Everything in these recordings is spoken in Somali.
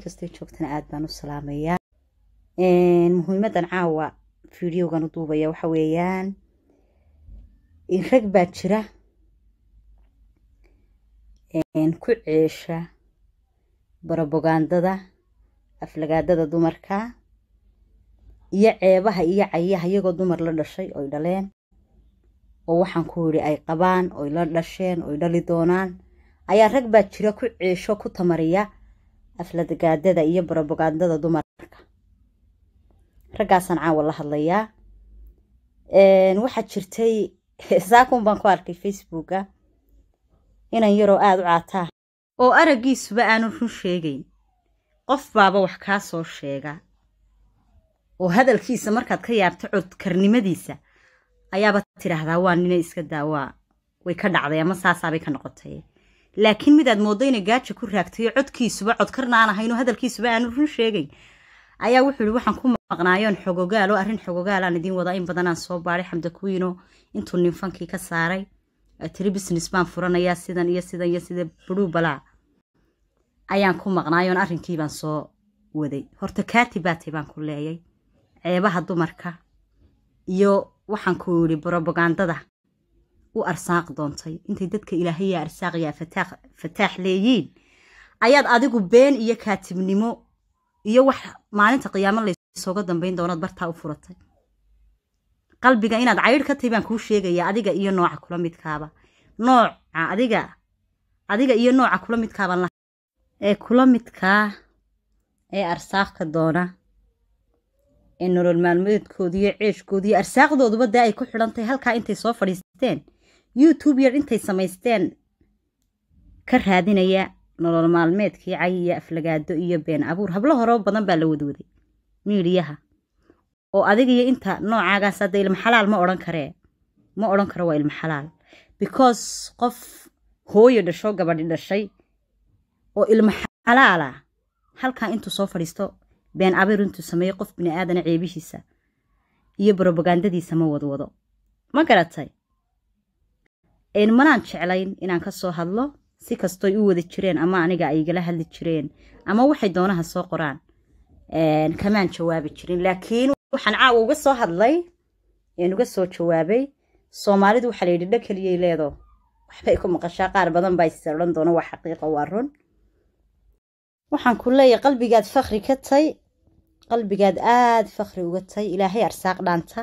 kastay joogtana aad baan u salaamayaa muhiimadan caawa fideogan u duubaya waxa weeyaan rag baa jira ku ceesha barobagandada aflagaadada dumarka iyo ceebaha iyo cayaha iyagoo dumar la dhashay oy dhaleen oo waxaan ku yidhi ay qabaan oy la dhasheen oy dhali doonaan ayaa rag baa jira ku ceesho ku tamariya aflagaadada iyo barobagandada dumarka raggaasaan caawa la hadlayaa waxaa jirtay saakun baan ku arkay facebooka inan yaroo aada u caataa oo araggiisuba aanu run sheegayn qof baaba wax kaa soo sheega oo hadalkiisa markaad ka yaabto codkarnimadiisa ayaaba tidhaahdaa waa nina iska daawaa way ka dhacday ama saasaabay ka noqotay laakiin midaad mooddo inay gaaja ku raagtayo codkiisuba codkarna aan ahaynoo hadalkiisuba aanu run sheegayn ayaa wuxuu yihi waxaan ku maqnaayoon xogogaalo arrin xogogaalaan idiin wadaa in badanaan soo baadhay xamda kuwiino intuu ninfankii ka saaray tiri business baan furanayaa sidan iyo sidan iyo sida budhuu balaa ayaan ku maqnaayoon arrinkii baan soo waday horta kaati baatay baan ku leeyay ceebaha dumarka iyo waxaan ku yidhi brobagandada u arsaaq doontay intay dadka ilaahaya arsaaqyaa fataax leeyiin ayaad adigu been iyo kaatibnimo iyo wax maalinta qiyaamo laysooga dambayn doonaad bartaa u furatay qalbiga inaad caydh ka tahay baan kuu sheegaya adiga iyo nooca kula midkaaba nooca adiga adiga iyo nooca kula midkaabaan la ee kula midkaa ee arsaaqka doona ee nolol maalmeedkooda iyo ceeshkooda iyo arsaaqdooduba dee ay ku xidhantahay halkaa intay soo fadhiisteen youtube yar intay samaysteen ka raadinaya nolol maalmeedkii cay iyo aflagaado iyo been abuur hablo horeo badan baa la wadwaday miidhiyaha oo adigiyo inta noocaagaas hadda ilma xalaal ma odhan karee ma odhan karo waa ilma xalaal because qof hooyo dhasho gabadhi dhashay oo ilma xalaala halkaa intuu soo fadhiisto been abiir intuu sameeyo qof bini aadana ceebihiisa iyo brobagandadiisa ma wadwado ma garatay manaan jeclayn inaan ka soo hadlo si kastoy u wada jireen ama aniga ay igala hadli jireen ama waxay doonaha soo qoraan kamaan jawaabi jirin laakiin waxaan caawa uga soo hadlay uga soo jawaabay soomaalidu waxaa layidhi dha keliyay leedo waxbay ku maqashaa qaar badan baa is odhan doona waa xaqiiqa waa run waxaan ku leeyahay qalbigaad fakri ka tay qalbigaad aada fakri uga tay ilaahay arsaaq dhaanta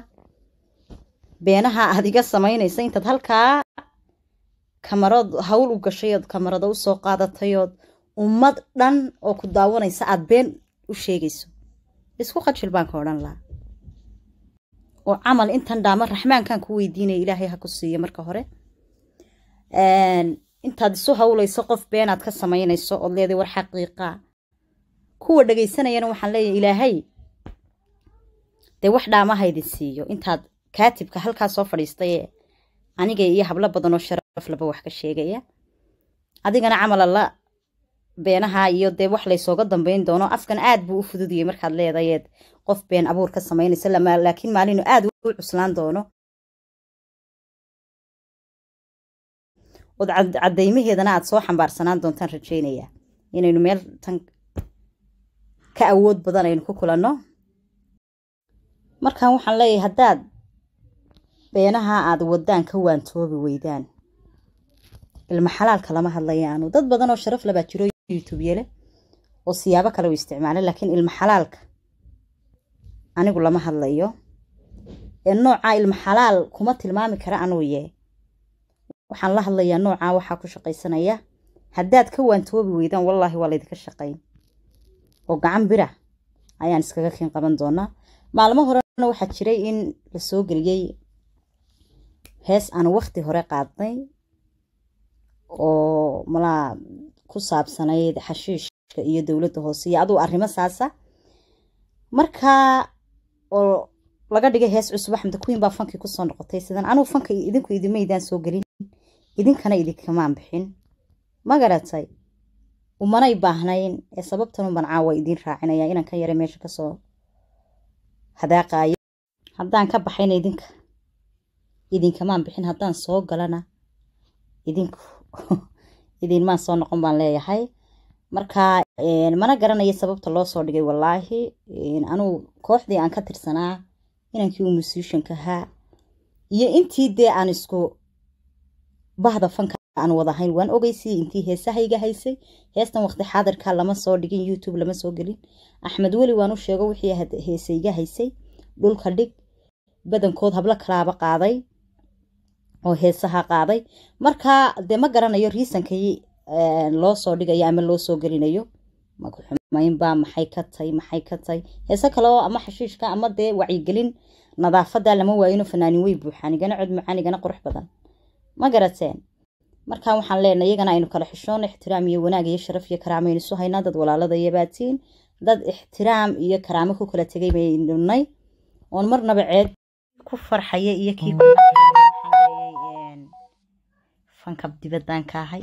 beenaha aad iga samaynaysa intaad halkaa kamarad hawl u gashay ood kamarada u soo qaadatayood ummad dhan oo ku daawanaysa aada been u sheegayso isku qajil baan ka odhan lahaa oo camal intan dhaama raxmaankan ku weydiinaya ilaahay ha ku siiyo marka hore intaad isu hawlayso qof beenaad ka samaynayso ood leeday war xaqiiqa kuwa dhegaysanayana waxaan leeyahay ilaahay dee wax dhaamahaydin siiyo intaad kaatibka halkaa soo fadhiistay aniga iyo hablo badan oo sharaf laba wax ka sheegaya adigana camal alla beenaha iyo dee wax laysooga dambayn doono afkan aad buu u fududiyey markaad leedayeed qof been abuur ka samaynaysa laakiin maalinu aad u cuslaan doono ood caddaymaheedana aad soo xambaarsanaan doontaan rajaynaya inaynu meel tan ka awood badan aynu ku kulanno markan waxaan leeyahay haddaad beenaha aad wadaan ka waantoobi weydaan ilma xalaalka lama hadlayaanu dad badan oo sharaf labaa jiro youtube yele oo siyaabo kale u isticmaala laakiin ilma xalaalka anigu lama hadlayo ee noocaa ilma xalaal kuma tilmaami kara anuu yee waxaan la hadlayaa noocaa waxaa ku shaqaysanaya haddaad ka waantoobi weydaan wallaahi waa laydinka shaqayn oo gacan bira ayaan iskaga kiin qaban doonaa maalmo horena waxaa jiray in la soo geliyey hees aan wakti hore qaadnay oo malaa ku saabsanayd xashiishka iyo dowladda hoose iyo aduu arrimo saasa markaa oo laga dhigay hees cusub axmed queen baa fankii kusoo noqotay sidan anugu fanka idinku idimaydaan soo gelin idinkana idinkamaan bixin ma garatay umanay baahnayn ee sababtan uban caawa idiin raacinaya inaan ka yara meesha kasoo hadaaqaayo haddaan ka baxayna idinka idinkamaan bixin haddaan soo galana idinku idinmaan soo noqon baan leeyahay marka mana garanayo sababta loo soo dhigay wallaahi anuu kooxdii aan ka tirsanaa inankii uu musicianka ahaa iyo intii dee aan isku bahda fanka aan wadahayn waan ogeysiyey intii heesahayga haysay heestan waqti xaadirka lama soo dhigin youtube lama soo gelin axmed weli waan u sheego wixii heesayga haysay dhulka dhig badankood hablo kalaaba qaaday oo heesaha qaaday marka dee ma garanayo riisankii loo soo dhigayo ama loo soo gelinayo makuxumaynba maxay ka tay maxay ka tay heese kale oo ama xashiishka ama dee wacyigelin nadaafada lama waayino fanaanin wey buuxaan igana cod macaan igana qurux badan ma garateen marka waxaan leenahay iyagana aynu kala xishoon ixtiraam iyo wanaag iyo sharaf iyo karaamo aynu isu haynaa dad walaalada iyo baatiin dad ixtiraam iyo karaamo ku kala tegay baynu nay oon marnaba ceed ku farxaya iyo kii ku fankab dibadaan ka ahay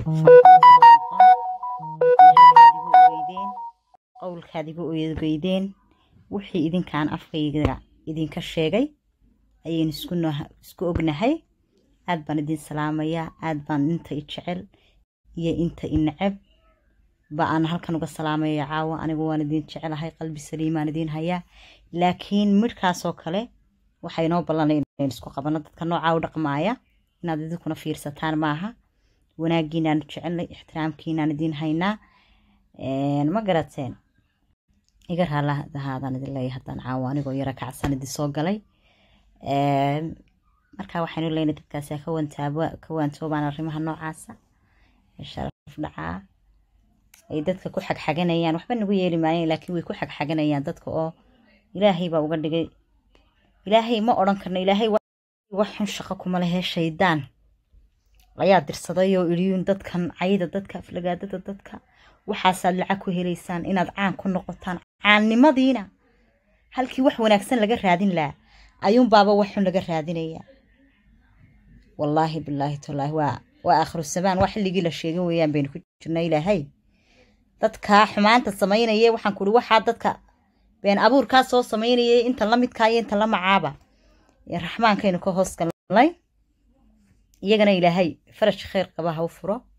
qowlkaad igu ogeydeen wixii idinkaan afkayga idinka sheegay ayaynu isku ognahay aad baan idin salaamayaa aad baan inta i jecel iyo inta i neceb ba aan halkan uga salaamaya caawa anigu waan idin jecelahay qalbi saliimaan idin hayaa laakiin midhkaasoo kale waxaa inoo ballanay inaynu isku qabano dadka noocaa u dhaqmaaya inaad idinkuna fiirsataan maaha wanaaggiinaanu jecelnay ixtiraamkiinaan idin haynaa ma garateen iga raalahaadaan idin leeyahay haddaan caawa anigoo yara kacsan idin soo galay marka waxaynu leynay dadkaasi ka wantaabo ka waantoobaan arrimaha noocaasa sharaf dhacaa ay dadka ku xagxaganayaan waxba nagu yeeli maayeen laakiin way ku xagxaganayaan dadka oo ilaahay baa uga dhigay ilaahay ma odhan karno ilaahay wax xun shaqo kuma lehee shaydaan ayaa dirsaday oo iliyuun dadkan cayda dadka aflagaadada dadka waxaasaad lacag ku helaysaan inaad caan ku noqotaan caannimadiina halkii wax wanaagsan laga raadin lahaa ayuun baaba wax xun laga raadinaya wallaahi bilaahi tallaahi waa waa aakhiru samaan waa xilligii la sheegay weeyaan baynu ku jirnaa ilaahay dadkaa xumaanta samaynaya waxaan kuhi waxaa dadka been abuurkaa soo samaynayay inta la midkaa iyo inta la macaaba raxmaankaynu ka hoos galnay iyagana ilaahay farash khayr qaba ha u furo